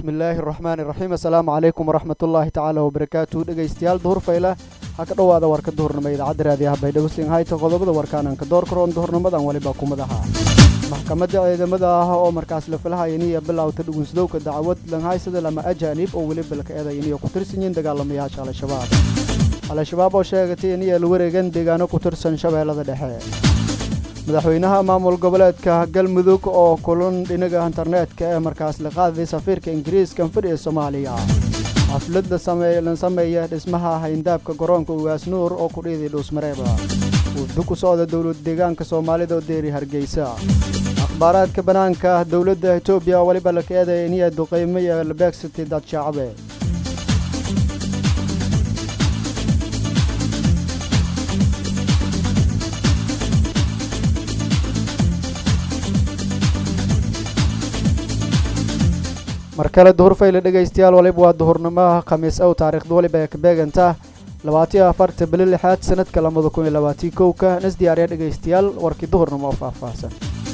bismillaahi raxmaani raxiim assalaamu calaykum waraxmatullaahi tacaala wabarakaatu dhegaystayaal duhurfayla ha ka dhowaada warka duhurnimo idaacadda raadiyaha baydhabo singhayta qodobada warkaanaan ka door karoon duhurnimadan waliba kumadaha maxkamadda ciidamada ah oo markaas la filahayaniya bilowta dhugunsdowka dacwad langhaysada lama ajaanib oo weli balka eedayaniyo ku tirsan yihiin dagaalamayaasha al-shabaab al-shabaab oo sheegatay iniya la wareegan deegaano ku tirsan shabeellada dhexe madaxweynaha maamul goboleedka galmudug oo kulan dhinaga internetka ee markaas la qaaday safiirka ingiriiska fadhiga soomaaliya xafladda la sameeya dhismaha hayndaabka garoonka ugaasnuur oo ku dhiiday dhuusmareeba wufdu ku socda dowlad deegaanka soomaalida oo deeri hargeysa akhbaaraadka bannaanka dowladda etoobiya weliba la kaeedaya iniya duqaymo iyo labeegsatay dad shacbe mar kale duhurfayle dhegaystayaal waliba waa duhurnimaha khamiis ow taariikhda waliba ee ka beeganta labaatiyo afarta bili lixaad sanadka labada kun iyo labaatii kowka nas diyaariya dhegaystayaal warkii duhurnimo oo faahfaahsan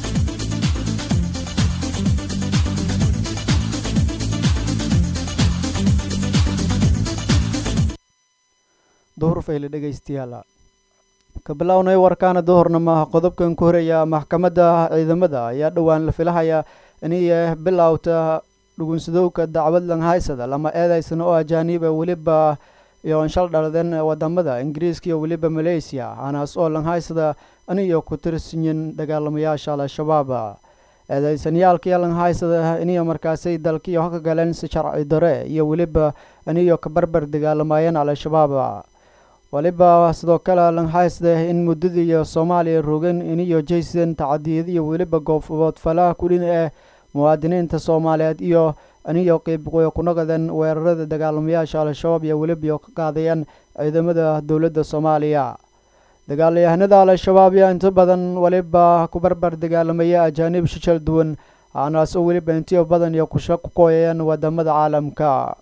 duhurfayle dhegaystayaal ka bilownay warkaana duhurnimaha qodobkan ku horeeya maxkamadda ciidamada ayaa dhowaan la filahaya inay bilowta dhugunsadowka dacwad langhaysada lama eedaysana oo ajaaniba weliba iyo shal dhaladeen wadamada ingiriiska iyo weliba maleysiya hanaas oo langhaysada aniyo ku tirsanyin dagaalamayaasha al-shabaab eedaysanayaalkaiyo langhaysada iniyo markaasay dalkiiyo haka galeen si sharci dare iyo weliba aniyo ka barbar dagaalamayeen al-shabaab waliba sidoo kale langhaysada in muddadiiyo soomaaliya rogan iniyo jaysan tacadiyad iyo weliba goobfoodfalaha kudhin ee muwaadiniinta soomaaliyeed iyo aniyo qeyb ku noqdeen weerarada dagaalamayaasha al-shabaab iyo weliba ka qaadayeen ciidamada dowladda soomaaliya dagaalyahanada al-shabaab yaa inta badan waliba ku barbar dagaalamaya ajaanib shishal duwan aanaas oo weliba intiyo badan iyo kusha ku kooyayeen wadamada caalamka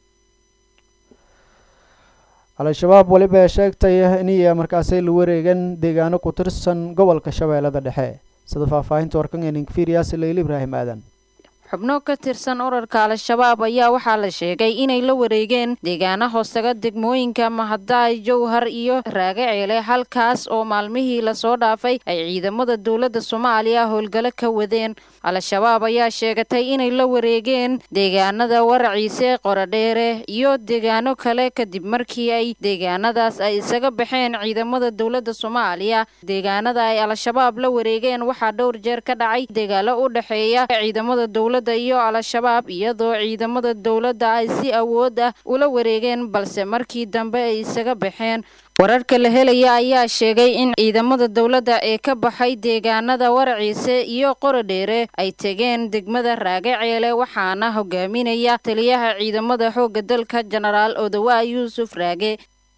al-shabaab waliba ee sheegtay iniya markaasay la wareegeen deegaano ku tirsan gobolka shabeellada dhexe sida faahfaahinta warkan eninfiiriyaas leyl ibraahim aadan xubno ka tirsan urarka al-shabaab ayaa waxaa la sheegay inay la wareegeen deegaana hoostaga degmooyinka mahadaay jowhar iyo raagaceele halkaas oo maalmihii lasoo dhaafay ay ciidamada dowladda soomaaliya howlgalo ka wadeen al-shabaab ayaa sheegatay inay la wareegeen deegaanada waraciise qorodheere iyo deegaano kale kadib markii ay deegaanadaas ay isaga baxeen ciidamada dowladda soomaaliya deegaanada ay al-shabaab la wareegeen waxaa dhowr jeer ka dhacay dagaalo u dhexeeya ciidamada dowladda iyo al-shabaab iyadoo ciidamada dowladda ay si awood ah ula wareegeen balse markii dambe ay isaga baxeen wararka la helaya ayaa sheegay in ciidamada dowladda ee ka baxay deegaanada waraciise iyo qorodheere ay tegeen degmada raagaceele waxaana hogaaminaya taliyaha ciidamada xoogga dalka jenaraal odawa yuusuf raage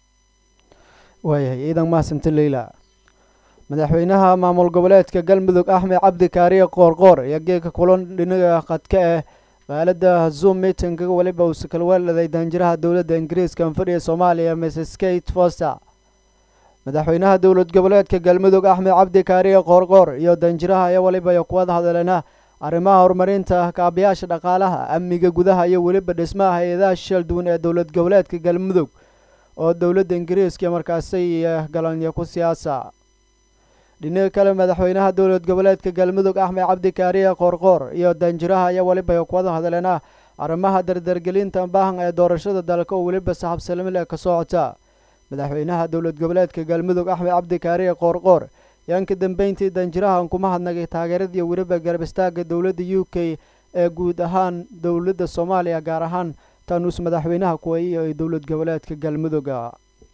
waayahay ciidan mahadsanti leyla madaxweynaha maamul goboleedka galmudug axmed cabdi kaariye qoorqoor ayaa geedka kulan dhinaga khadka eh qaalada zoom miitinga weliba uuse kala weeladay danjiraha dowladda ingiriiska fadhiga soomaaliya mrs kate foster madaxweynaha dowlad goboleedka galmudug axmed cabdi kaariye qoorqoor iyo danjiraha ayaa weliba iyo kuwada hadleena arrimaha horumarinta kaabayaasha dhaqaalaha amniga gudaha iyo weliba dhismaha hay-adaha shishal duwan ee dowlad goboleedka galmudug oo dowladda ingiriiska markaasay galanyo ku siyaasa dhinaga kale madaxweynaha dowlad goboleedka galmudug axmed cabdi kaariye qoorqoor iyo danjiraha ayaa weliba kuwada hadleena arrimaha dardargelinta baahan ee doorashada dalka oo weliba saxabsalamile ka socota madaxweynaha dowlad goboleedka galmudug axmed cabdi kaariye qoorqoor yaan ka dambeyntii danjirahan kuma hadnagay taageeradii weliba garab istaaga dowladda u k ee guud ahaan dowladda soomaaliya gaar ahaan tanuus madaxweynaha kuweeye ee dowlad goboleedka galmuduga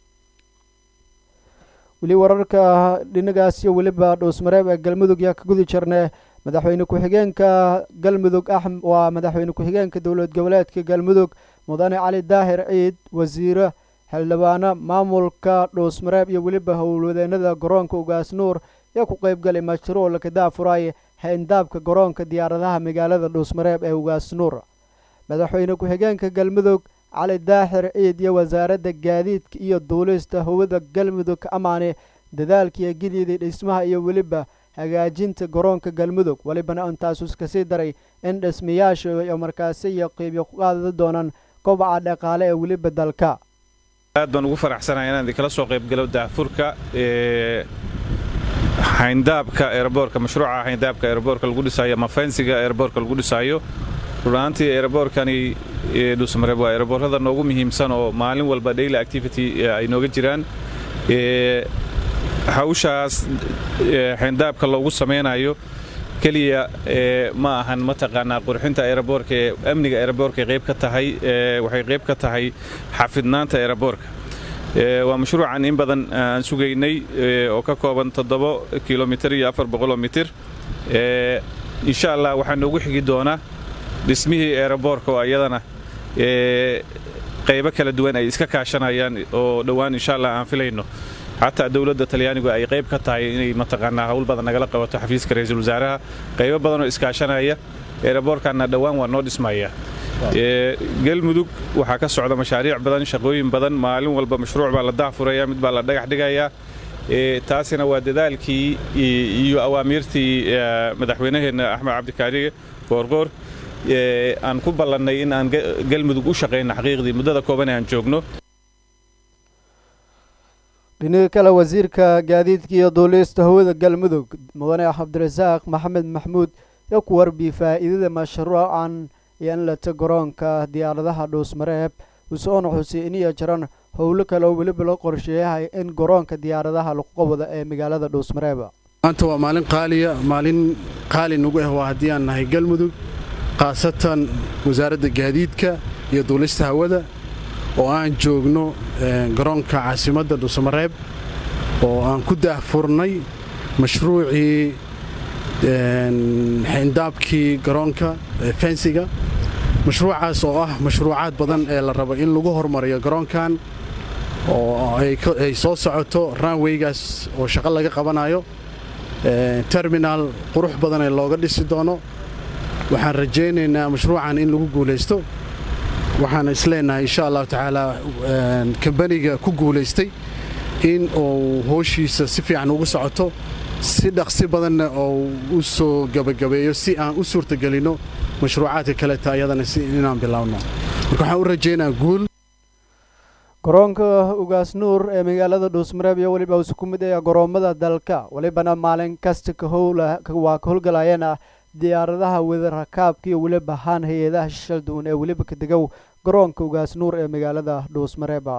weli wararka dhinagaas iyo weliba dhuusmareeb ee galmudug yaa ka gudi jirnee madaxweyne ku-xigeenka galmudug ah waa madaxweyne ku-xigeenka dowlad goboleedka galmudug mudane cali daahir ciid wasiire xildhibaano maamulka dhuusmareeb iyo weliba howlwadeenada garoonka ugaasnuur yaa ku qeybgalay mashruuc lakadaa furaaye hayndaabka garoonka diyaaradaha magaalada dhuusmareeb ee ugaasnuur madaxweyne ku-xigeenka galmudug cali daaxir ciid iyo wasaaradda gaadiidka iyo duulista howada galmudug ka amaane dadaalkiiyo gididii dhismaha iyo weliba hagaajinta garoonka galmudug welibana intaasus kasii daray in dhismayaasha iyo markaasi iyo qiibyo ku qaadada doonaan kobaca dhaqaale ee weliba dalka aad baan ugu faraxsanahay inaan idinkala soo qaybgalo daahfurka hayndaabka eeraboorka mashruuca hayndaabka eeraboorka lagu dhisaayo ama fensiga eeraboorka lagu dhisaayo runaantii eeraboorkani dhuusmareeb waa eeraboorada noogu muhiimsan oo maalin walba daily activity ay nooga jiraan hawshaas hayndaabka loogu samaynayo keliya ma ahan mataqaanaa qurxinta eeraboorka ee amniga eeraboorka qayb ka tahay waxay qayb ka tahay xafidnaanta eeraboorka waa mashruucan in badan aan sugaynay oo ka kooban toddobo kilomitir iyo afar boqoloo mitir insha allah waxaa noogu xigi doona dhismihii eeraboorka oo ayadana qaybo kala duwan ay iska kaashanayaan oo dhowaan insha allah aan filayno xataa dowladda talyaanigu ay qayb ka tahay inay mataqaanaa hawl badan nagala qabato xafiiska ra-iisul wasaaraha qaybo badanoo iskaashanaya eeraboorkanna dhowaan waa noo dhismaya galmudug waxaa ka socda mashaariic badan shaqooyin badan maalin walba mashruuc baa la daahfuraya mid baa la dhagax dhigayaa taasina waa dadaalkii iyo awaamiirtii madaxweynaheenna axmed cabdikaariye goorgoor aan ku ballannay in aan galmudug u shaqayno xaqiiqdii muddada kooban ee aan joogno dhinaga kale wasiirka gaadiidka iyo duulista hawada galmudug mudane cabdirasaaq maxamed maxmuud yo ku warbi faa'iidada mashruucan iyo in lata garoonka diyaaradaha dhuusmareeb usoona xuseiniyo jaran howlo kale oo weliba la qorsheeyahay in garoonka diyaaradaha lagu qabado ee magaalada dhuusmareeb maanta waa maalin qaaliya maalin qaali nagu ah waa haddii aan nahay galmudug khaasatan wasaaradda gaadiidka iyo duulista hawada oo aan joogno garoonka caasimadda dhuusamareeb oo aan ku daahfurnay mashruucii xindaabkii garoonka fensiga mashruucaas oo ah mashruucaad badan ee la rabo in lagu hormariyo garoonkan oo ay soo socoto ranweygaas oo shaqo laga qabanayo terminaal qurux badan ee looga dhisi doono waxaan rajaynaynaa mashruucan in lagu guulaysto waxaan isleenahay insha allahu tacaala kambaniga ku guulaystay in uu hooshiisa si fiican ugu socoto si dhaqsi badanna oo u soo gabagabeeyo si aan u suurtagelinno mashruucaadka kaleta ayadana si inaan bilaawno marka waxaan u rajaynaa guul garoonka ugaas nuur ee magaalada dhuusmareeb iyo weliba usu ku mid ah goroommada dalka welibana maalin kasta waa ka howlgalayeen ah diyaaradaha wada rakaabka iyo weliba haan hay-adaha shishal duwan ee weliba ka degow garoonka ugaas nuur ee magaalada dhuusmareeba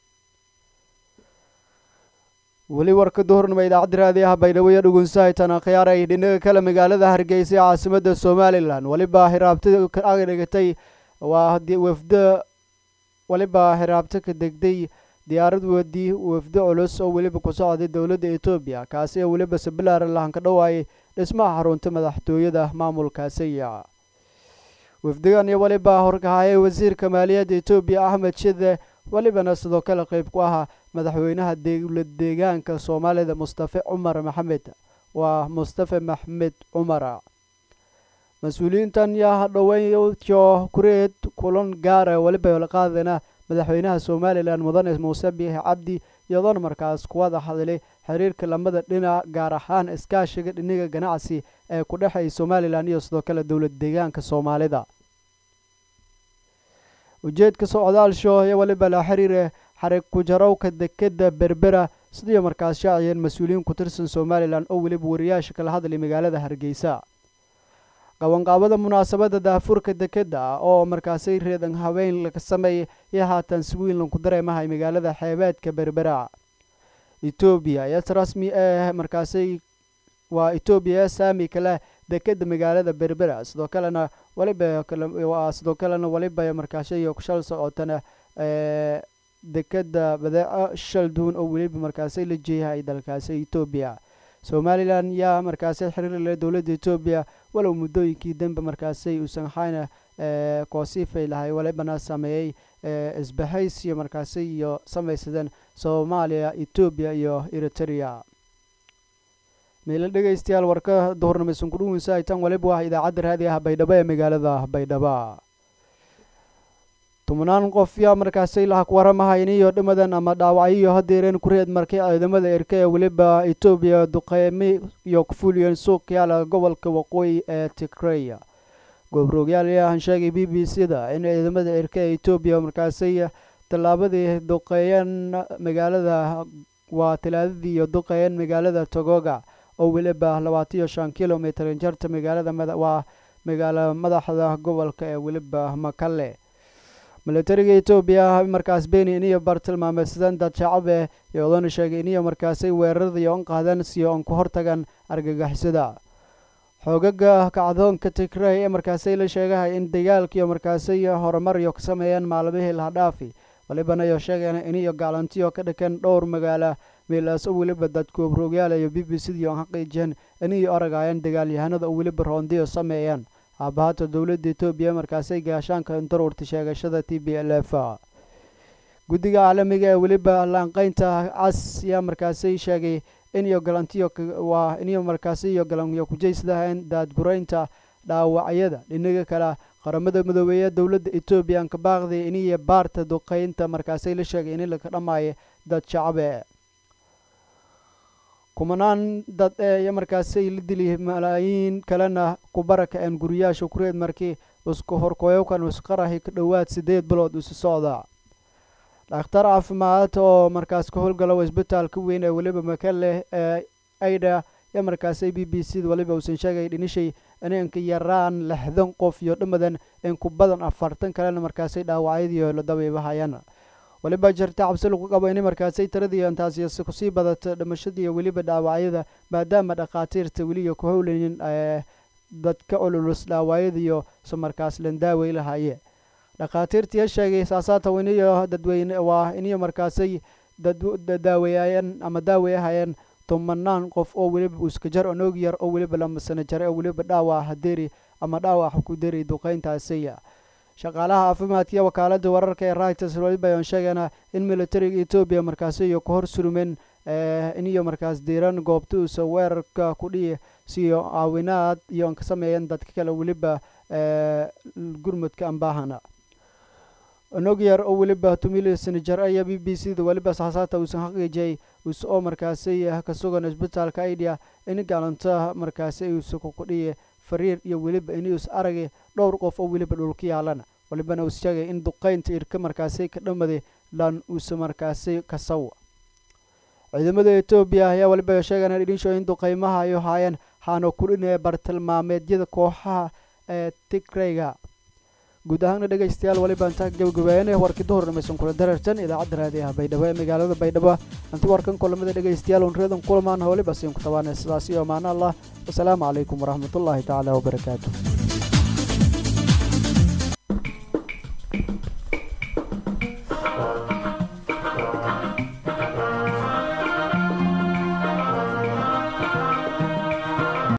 weli warka duhurnima idaacadda raadiyaha baydhabo iyo dhugunsahaytana khiyaaray dhinaga kale magaalada hargeysa ee caasimada somalilan weliba hiraabtada aga dhigatay waa wafdo weliba hiraabto ka degday diyaarad wadi wafdo culus oo weliba ku socday dowladda etoobiya kaasi oo weliba sabilaar lahan ka dhowaayay dhismaha xarunta madaxtooyada maamulkaasiya wafdigan iyo weliba horkahayay wasiirka maaliyadda etoobiya axmed shide welibana sidoo kale qayb ku ahaa madaxweynaha dowlad deegaanka soomaalida mustafe cumar maxamed waa mustafe maxmed cumar mas-uuliyiintan yaa dhoweynyo kureed kulan gaara weliba la qaadana madaxweynaha somalilan mudane muuse biixi cabdi iyadoona markaas kuwada hadlay xiriirka lamada dhinac gaar ahaan iskaashiga dhiniga ganacsi ee ku dhexeeya somalilan iyo sidoo kale dowlad deegaanka soomaalida ujeedka socdaalsho iyo weliba la xiriire xarig kujarowka dekeda berbera sidii markaas shaaciyeen mas-uuliyiin ku tirsan somalilan oo weliba wariyaasha kala hadlay magaalada hargeysa qabanqaabada munaasabadda daafurka dekeda oo markaasay reedan habeyn laga sameeyay iyo haatan si weyn lagu dareemahay magaalada xeebeedka berbera etoobiya yes rasmi ee markaasay waa etoobiya saami kale dekeda magaalada berbera sidoo kalena waliba sidoo kalena waliba markaashay shal socotana dekeda badeeco shal duwan oo weliba markaasay la jeeyahay dalkaasi etoobiya somalilan yaa markaasay xiriir leh dowladda etoobiya walow muddooyinkii dambe markaasay uusan hayna koosifay lahay walibana sameeyey isbahaysiyo markaasi iyo samaysadeen soomaaliya etoobiya iyo eritrea meelo dhegaystayaal warka duhurnimeysan kudhuwinsa aytan waliba waa idaacadda raadiyaha baydhabo ee magaalada baydhabo tobnaan qof yaa markaasi laha ku waramahayn iyo dhimadan ama dhaawacyo hadeereen kureed markay ciidamada erka ee weliba etoobiya duqeymi iyo kufuuliyeen suuq yaala gobolka waqooyi ee tigreya goobroogyaal ayaahan sheegay b b c da in ciidamada erka ee etoobiya markaasi tallaabadii duqeeyeen magaalada waa talaadadii iyo duqeeyeen magaalada togoga oo weliba labaataiyo shan kilomitr jarta magaalada waa magaalo madaxda gobolka ee weliba makale milatariga etoobiya markaas beni iniyo bartilmaameedsadeen dad shacabe iyoodana sheegay iniyo markaasay weerarada on qaadeen si on ku hortagan argagixisada xoogaga kacdoonka tigrey ee markaasay la sheegahay in dagaalkiiyo markaasay horumar iyo ka sameeyeen maalmihii lahadhaafi walibana iyo sheegeen iniyo gaalantiyo ka dhakeen dhowr magaala meelaas oo weliba dadku obrogyaal iyo b b c dii on xaqiijiyeen iniyo aragaayeen dagaalyahanada oo weliba roondiyo sameeyeen aabahata dowladda etoobiya markaasay gaashaanka daruurta sheegashada t b l f guddiga caalamiga ee weliba laanqeynta cas yaa markaasay sheegay iniyo galantiyo waa iniyo markaasi iyo galanyo kujaysdahayn daadguraynta dhaawacyada dhinaga kale qaramada midoobeeye dowladda etoobiya anka baaqday iniyo baarta duqeynta markaasay la sheegay ini laka dhamaayo dad shacabe kumanaan dad ee iyo markaasay la dili malaayiin kalena ku barakaceen guriyaasha kureed markii isku horkoyowkan isqarahi ka dhowaad sideed bilood isu socda dhakhtar caafimaad oo markaas ka howlgala isbitaalka weyn ee weliba makale ee aida iyo markaasay b b c da waliba uusan sheegay dhinishay inanka yaraan lixdan qof iyo dhimadan in ku badan afartan kalena markaasay dhaawacyadiio la dabiibahayaan waliba jirta cabsi lagu qabo inay markaasay tiradii intaasi kusii badata dhimashadii weliba dhaawacyada maadaama dhakhaatiirta weliya ku howlaynin dadka ololus dhaawacyadiiyo se markaas lan daawey lahaye dhakhaatiirtiya sheegay saasaata iniyo dadweyne waa iniyo markaasay dadaaweyaayeen ama daaweyahayeen tobanaan qof oo weliba uskajar onoog yar oo weliba lamasano jare oo weliba dhaawac haderi ama dhaawac ku deri duqeyntaasiya shaqaalaha caafimaadkiiyo wakaalada wararka ee reuters waliba ayaan sheegayna in militariga etoobiya markaasi iyo ku hor surmeen iniyo markaas diiran goobta uusa weerarka ku dhihi siyo caawinaad iyo an ka sameeyeen dadka kale weliba gurmudka ambaahana nog yar oo weliba tumilsani jar aya b b c da weliba saasaata uusan xaqiijiyay uus oo markaasi ka sugan isbitaalka idea in gaalanta markaasi uusa kukudhiye fariir iyo weliba inuus aragay dhowr qof oo weliba dhulka yaalana walibana uus sheegay in duqeynta irka markaasi ka dhamaday lan uusa markaasi kasaw ciidamada etoobiya ayaa waliba sheegana idhinsho in duqeymaha ay haayeen haana kudhinaya bartilmaameedyada kooxaha ee tigreyga guud ahaana dhegaystayaal waliba intaa gabagabeeyana warkii duhur dhamaysan kula dareertan idaacadda raadiyaha baydhabo ee magaalada baydhabo inta warkan kulamada dhegaystayaal un reedan kulamaan waliba siin ku tabaanay sidaas iyo amaano allah wasalaamu calaykum waraxmatullaahi tacaala wabarakaatu